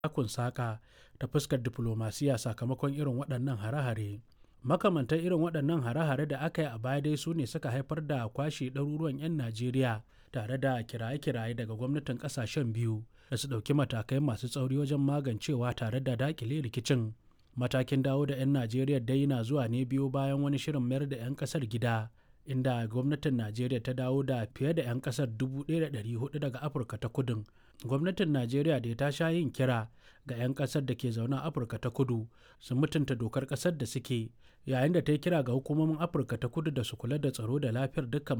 takun saƙa ta fuskar diflomasiya sakamakon irin waɗannan hare-hare. Makamantan irin waɗannan hare-hare da aka yi a baya dai su ne suka haifar da kwashe ɗaruruwan 'yan Najeriya tare da kiraye-kiraye daga gwamnatin ƙasashen biyu da su ɗauki matakai masu tsauri wajen magancewa tare da daƙile rikicin. Matakin dawo da 'yan Najeriya dai na zuwa ne biyo bayan wani shirin mayar da 'yan ƙasar gida inda gwamnatin Najeriya ta dawo da fiye da 'yan ƙasar 1,400 daga Afirka ta Kudun. Gwamnatin Najeriya da ta sha yin kira ga 'yan ƙasar da ke zaune a Afirka ta Kudu su mutunta dokar ƙasar da suke yayin da ta yi kira ga hukumomin Afirka ta Kudu da su kula da tsaro da lafiyar dukkan